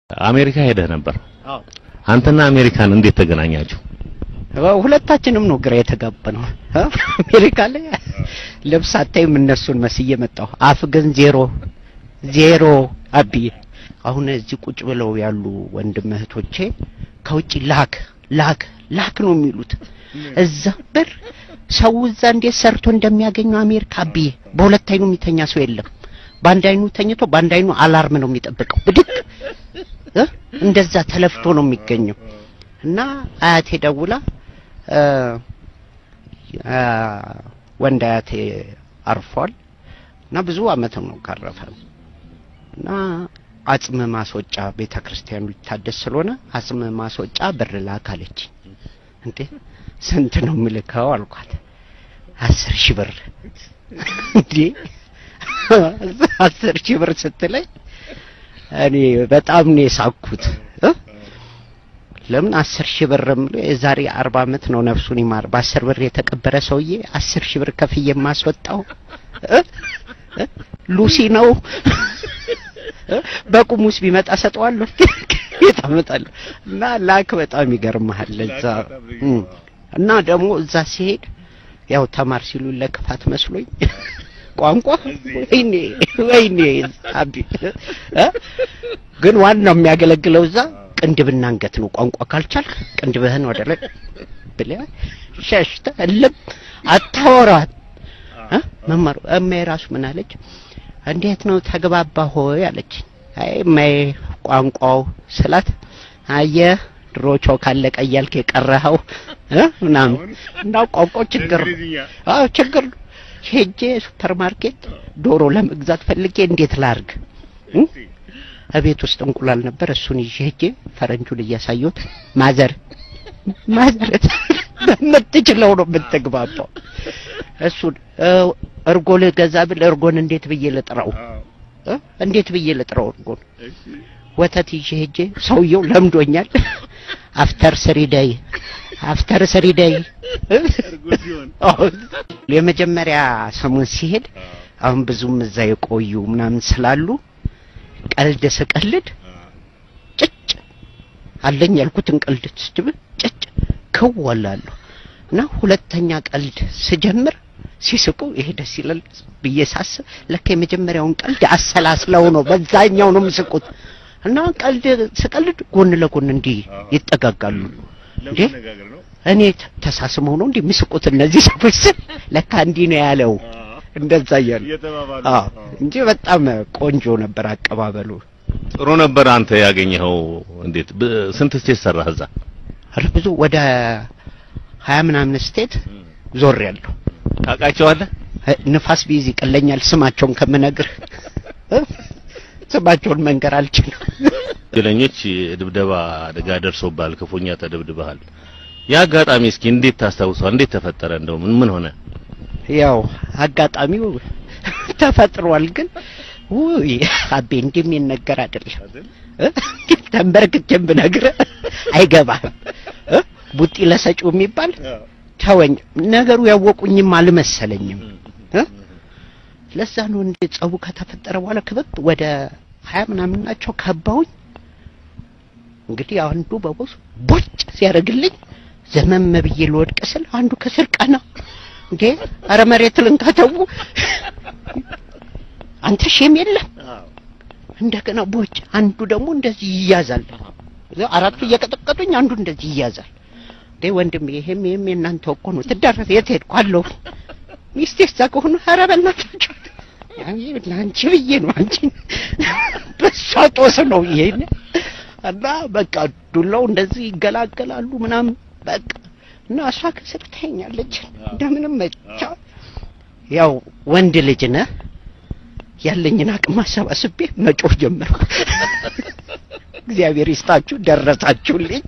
አሜሪካ ሄደህ ነበር። አንተና አሜሪካን እንዴት ተገናኛችሁ? ሁለታችንም ነው ግራ የተጋባነው። አሜሪካ ላይ ልብስ አታይም እነሱን መስዬ መጣሁ። አፍ ግን ዜሮ ዜሮ አብዬ። አሁን እዚህ ቁጭ ብለው ያሉ ወንድም እህቶቼ ከውጭ ላክ ላክ ላክ ነው የሚሉት። እዛ ብር ሰው እዛ እንዴት ሰርቶ እንደሚያገኘው አሜሪካ አብዬ። በሁለት አይኑ የሚተኛ ሰው የለም። በአንድ አይኑ ተኝቶ በአንድ አይኑ አላርም ነው የሚጠብቀው። ብድቅ እ እንደዛ ተለፍቶ ነው የሚገኘው። እና አያቴ ደውላ ወንድ አያቴ አርፏል እና ብዙ አመት ነው ካረፈ እና አጽም ማስወጫ ቤተ ክርስቲያኑ ሊታደስ ስለሆነ አጽም ማስወጫ ብር ላክ አለች። እንዴ ስንት ነው የምልከው አልኳት። አስር ሺህ ብር እንዴ አስር ሺህ ብር ስትለኝ እኔ በጣም ነው የሳኩት። ለምን አስር ሺህ ብር የዛሬ አርባ አመት ነው ነፍሱን ይማር በአስር ብር የተቀበረ ሰውዬ አስር ሺህ ብር ከፍዬ የማስወጣው ሉሲ ነው። በቁሙስ ቢመጣ ሰጠዋለሁ የት አመጣለሁ? እና ላክ በጣም ይገርምሃል። እዛ እና ደግሞ እዛ ሲሄድ ያው ተማር ሲሉ ለክፋት መስሎኝ ቋንቋ ወይኔ ወይኔ አቢ ግን ዋናው የሚያገለግለው እዛ ቅንድብና አንገት ነው። ቋንቋ ካልቻልክ ቅንድብህን ወደ ላይ ብለህ ሸሽተህ እልም አታወራት። መማሩ እማዬ ራሱ ምን አለች? እንዴት ነው ተግባባ ሆይ አለች። አይ እማዬ ቋንቋው ስላት አየህ ድሮ ቾክ አለቀ እያልክ የቀረኸው ምናምን እና ቋንቋው ችግር አዎ ችግር ሄጄ ሱፐር ማርኬት ዶሮ ለመግዛት ፈልጌ እንዴት ላርግ? እቤት ውስጥ እንቁላል ነበር። እሱን ይዤ ሄጄ ፈረንጁን እያሳየሁት ማዘር ማዘር በምትችለው ነው የምትግባባው። እሱን እርጎ ልገዛ ብል እርጎን እንዴት ብዬ ልጥራው? እንዴት ብዬ ልጥራው እርጎን? ወተት ይዤ ሄጄ ሰውየው ለምዶኛል። አፍተር ስሪ ደይ አፍተር ስሪ ደይ የመጀመሪያ ሰሞን ሲሄድ አሁን ብዙም እዛ የቆዩ ምናምን ስላሉ ቀልድ ስቀልድ ጭጭ አለኝ ያልኩትን ቀልድ ስድብ ጭጭ ክወላለሁ እና ሁለተኛ ቀልድ ስጀምር ሲስቁ ይሄ ደስ ይላል ብዬ ሳስብ ለካ የመጀመሪያውን ቀልድ አሰላስለው ነው በዛኛው ነው የሚስቁት እና ቀልድ ስቀልድ ጎን ለጎን እንዲህ ይጠጋጋሉ እንዴ እኔ ተሳስመው ነው እንዲህ የሚስቁት እነዚህ ሰዎች ስል ለካ እንዲህ ነው ያለው እንደዛ እያሉ አዎ እንጂ በጣም ቆንጆ ነበር አቀባበሉ። ጥሩ ነበር። አንተ ያገኘኸው እንዴት? ስንት ስቴት ሰራህ እዛ? ኧረ ብዙ ወደ ሀያ ምናምን ስቴት ዞር ያለሁ። ታውቃቸዋለህ? ንፋስ ቢይዝ ይቀለኛል ስማቸውን ከምነግር ስማቸውን መንገር አልችልም። ወንጀለኞች ድብደባ አደጋ ደርሶብሃል፣ ክፉኛ ተደብድበሃል። ያ አጋጣሚ እስኪ እንዴት ታስታውሰዋል? እንዴት ተፈጠረ? እንደው ምን ምን ሆነ? ያው አጋጣሚው ተፈጥሯል። ግን ውይ አቤ እንዲህ የሚነገር አይደለም። ተንበርክቼም ብነግርህ አይገባህም። ቡጢ ለሰጪው የሚባል ተወኝ። ነገሩ ያወቁኝም አልመሰለኝም። ለዛ ነው እንደ ጸቡ ከተፈጠረ በኋላ ክበብ ወደ ሀያ ምናምን ናቸው ከባውኝ። እንግዲህ አንዱ በቦስ ቦጭ ሲያደርግልኝ ዘመም ብዬ ልወድቅ ስል አንዱ ከስር ቀና እንዴ አረ መሬት ልንካተው አንተ ሼም የለም እንደገና ቦጭ አንዱ ደግሞ እንደዚህ ይያዛል አራቱ እየቀጠቀጡኝ አንዱ እንደዚህ ይያዛል እንዴ ወንድም ይሄም ይሄም የእናንተ እኮ ነው ትዳረፍ የት ሄድኩ አለው ሚስቴ እዛ ከሆነ ኧረ በእናታችሁ ለአንቺ ብዬ ነው አንቺ በሷ ጦስ ነው ይሄን እና በቃ ዱላው እንደዚህ ይገላገላሉ ምናምን በቃ እና እሷ ከስር ትተኛለች። እንደምንም መቻ ያው ወንድ ልጅ ነህ ያለኝን አቅም አሰባስቤ መጮህ ጀመርኩ። እግዚአብሔር ይስጣችሁ ደረሳችሁልኝ፣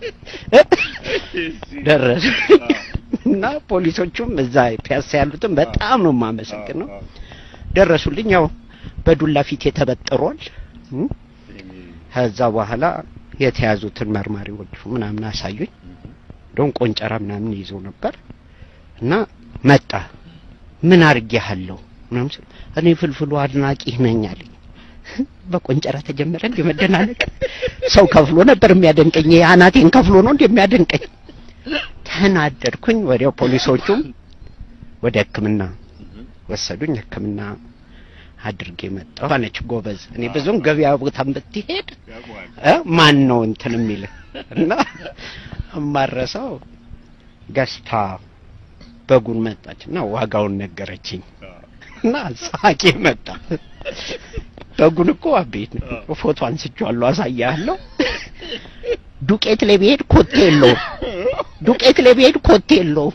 ደረሱ እና ፖሊሶቹም እዛ ፒያሳ ያሉትም በጣም ነው የማመሰግነው። ደረሱልኝ። ያው በዱላ ፊት የተበጥሯል። ከዛ በኋላ የተያዙትን መርማሪዎቹ ምናምን አሳዩኝ። እንደውም ቆንጨራ ምናምን ይዘው ነበር እና መጣ ምን አርጌሃለሁ ምናምን ስል እኔ ፍልፍሉ አድናቂ ነኝ አለኝ። በቆንጨራ ተጀመረ እንደ መደናነቅ። ሰው ከፍሎ ነበር የሚያደንቀኝ። ይሄ አናቴን ከፍሎ ነው እንደሚያደንቀኝ። ተናደድኩኝ። ወዲያው ፖሊሶቹም ወደ ሕክምና ወሰዱኝ። ሕክምና አድርጌ መጣሁ። አነች ጎበዝ። እኔ ብዙም ገበያ ቦታም ብትሄድ እ ማን ነው እንትን የሚል እና እማረሰው ገዝታ በጉን መጣች እና ዋጋውን ነገረችኝ እና ሳቄ መጣ። በጉን እኮ አቤት ነው ፎቶ አንስቼዋለሁ፣ አሳያለሁ። ዱቄት ላይ ብሄድ ኮቴ የለውም። ዱቄት ላይ ብሄድ ኮቴ የለውም።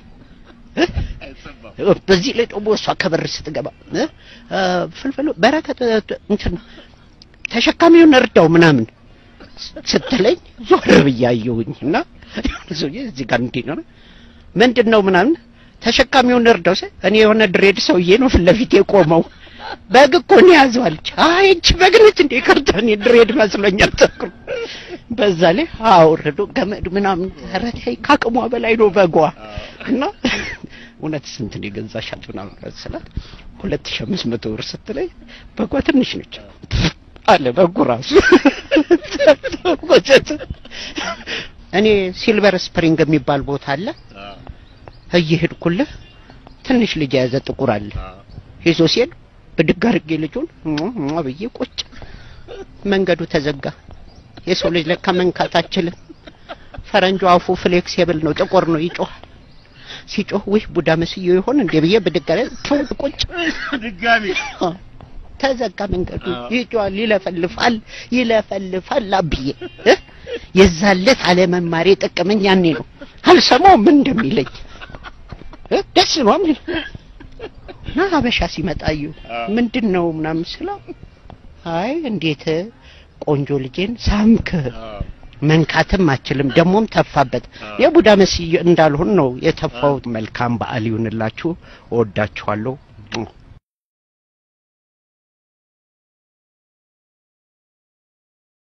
በዚህ ላይ ደግሞ እሷ ከበር ስትገባ እ ፍልፍሉ በረከት እንትን ተሸካሚውን እርዳው ምናምን ስትለኝ ዞር ብዬ አየሁኝ እና ሰውዬ እዚህ ጋር እንዲህ ነው ምንድን ነው ምናምን ተሸካሚውን እርዳው ስል እኔ የሆነ ድሬድ ሰውዬ ነው ፊት ለፊት የቆመው በግ እኮ ነው ያዘው አለች። አይ እቺ በግ ነች እንዴ ከርታ እኔ ድሬድ መስሎኛል ተክሩ በዛ ላይ አውርዶ ገመድ ምናምን ኧረ ተይ ከአቅሟ በላይ ነው በጓ እና እውነት ስንት ነው የገዛሻት ምናምን ስላት ሁለት ሺህ አምስት መቶ ብር ስትለኝ በጓ ትንሽ ነች አለ በጉ ራሱ እኔ ሲልቨር ስፕሪንግ የሚባል ቦታ አለ እየሄድኩልህ ትንሽ ልጅ የያዘ ጥቁር አለ ይዞ ሲሄድ ብድግ አድርጌ ልጁን ሟ ብዬ ቁጭ መንገዱ ተዘጋ የሰው ልጅ ለካ መንካት አችልም ፈረንጁ አፉ ፍሌክሲብል ነው ጥቁር ነው ይጮሃል ሲጮህ ውይ ቡዳ መስዮ ይሆን እንዴ ብዬ ብድግ አለ ቁጭ ድጋሚ ተዘጋ መንገዱ ይጮሃል ይለፈልፋል ይለፈልፋል አብዬ እ የዛለት አለመማሬ ጠቀመኝ ያኔ ነው አልሰማው ምን እንደሚለኝ እ ደስ ነው ምን እና ሀበሻ ሲመጣዩ ምንድን ነው ምናምን ስለው አይ እንዴት ቆንጆ ልጄን ሳምክ መንካትም አችልም ደግሞም ተፋበት የቡዳ መስዬ እንዳልሆን ነው የተፋው መልካም በዓል ይሁንላችሁ እወዳችኋለሁ